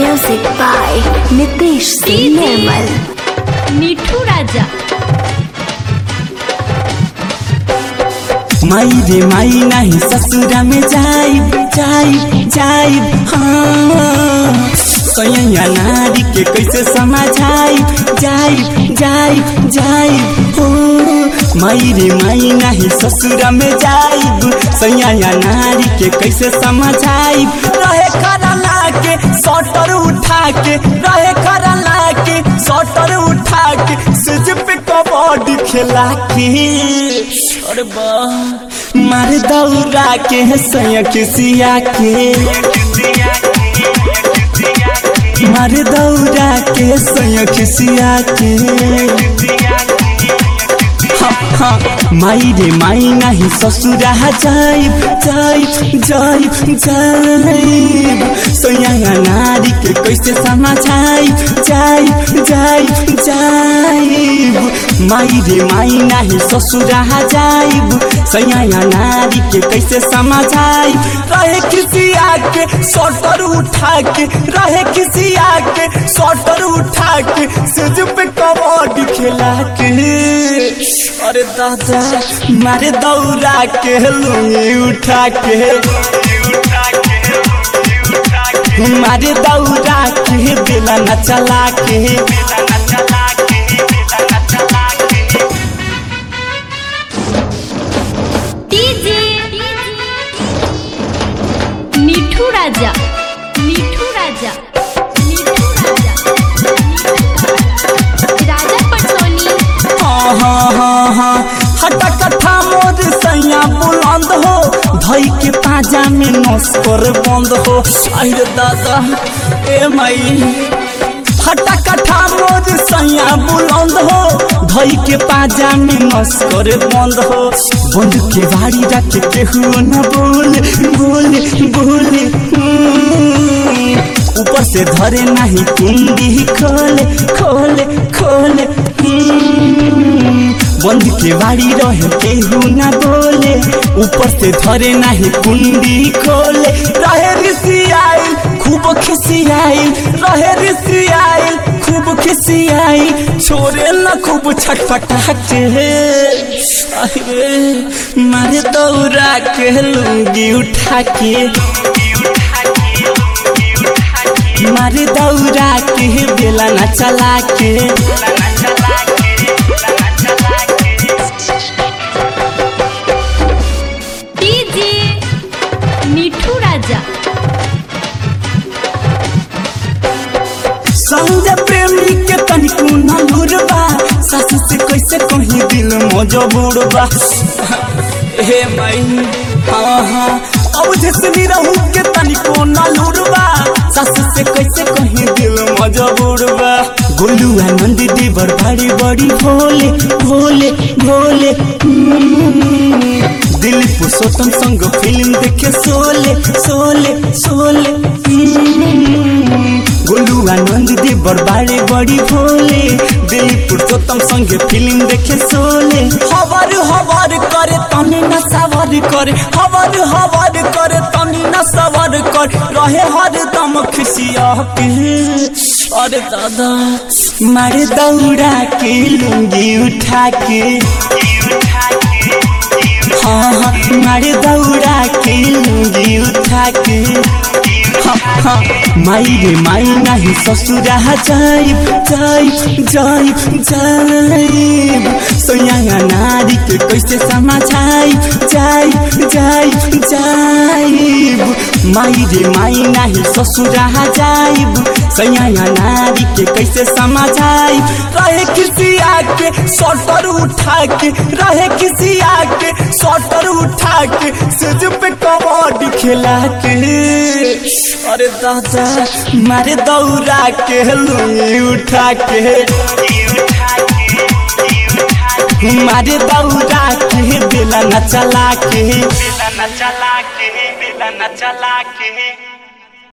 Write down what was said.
Music by Nitish Singh Nirmal. Mithu রাজা माई रे माई नहीं ससुरा में जाइब जाइब जाइब हाँ सैया नारी के कैसे समझाइब जाइब जाइब जाइब हो माई रे माई नहीं ससुरा में जाइब सैया नारी के कैसे समझाइब रहे खरा लाके सटर उठा के रहे खरा लाके सटर उठा के सिज पे कबड्डी खेला के अरे बा मार दौड़ा के सैया किसिया के मार दौड़ा के सैया किसिया के हाँ, हाँ, माई रे माई नहीं ससुरा जाइब जाइब जाइब जाइब सोया नारी के कैसे समझाइब जाइब जाइब जाइब माई रे माई नहीं ससुरा जाइब सैया नारी के कैसे समझाइब रहे किसी आके सटर उठा के रहे किसी आके सटर उठा के सिज पे कबड्डी खेला के अरे दादा मारे दौड़ा के लुंगी उठा के मारे दौड़ा के बेला न चला के ডিজে মিঠু রাজা মিঠু রাজা মিঠু রাজা রাজা पटोनी हाँ हाँ हाँ हाँ हटा कट्ठा मोर सैया बुलंद हो धई के पाजा में नस्कर बंद हो अरे दादा ए माई हटा कट्ठा मोर सैया बुलंद हो धई के पाजा में नस्कर बंद हो बंद के बाड़ी रख केहू न बोले बोले बोले हम्म। ऊपर से धरे नहीं कुंडी खोले खोले खोले हम्म। बंद के बाड़ी रहे केहू ना बोले ऊपर से धरे नहीं कुंडी खोले रहे ऋषि आइल खूब खिसी आइल रहे ऋषि आइल खूब खिसी आइल छोरे न खूब छटपटा के अरे मारे दौड़ा के लुंगी उठा के मारे दौड़ा के बेला न चला के ডিজে মিঠু রাজা संजय प्रेमी के तनिको न लुरबा सास से कैसे कहीं दिल मजबूरबा हे माई हाँ हाँ अब जैसे रहू के तनिको न लुरबा सास से कैसे कहीं दिल मजबूरबा गोलू आनंद देवर बड़ी बड़ी भोले भोले भोले हम्म। दिल पुरुषोत्तम संग फिल्म देखे सोले सोले सोले हम्म। गोलू आनंद देवर बाड़े बड़ी भोले दिल पुरुषोत्तम संगे फिल्म देखे सोले हवर हवर करे तनी न सवर करे हवर हवर करे तनी न सवर कर रहे हर दम खुशिया के अरे दादा मारे दौड़ा के लुंगी उठा के हाँ हाँ मारे दौड़ा के लुंगी उठा के हाँ हाँ माई रे माई नहीं ससुरा जाइब जाइब जाइब जाइब सोया नारी के कैसे समझाइब जाइब जाइब जाइब माई रे माई नहीं ससुरा जाइब सैया नारी के कैसे समझाइब रहे किसी आके सटर उठा के रहे किसी आके सटर उठा के सिज पे कबड्डी खेला के अरे दादा मारे दौड़ा के लुंगी उठा के मारे दौड़ा के बेला न चला के बेला न चला के बेला न चला के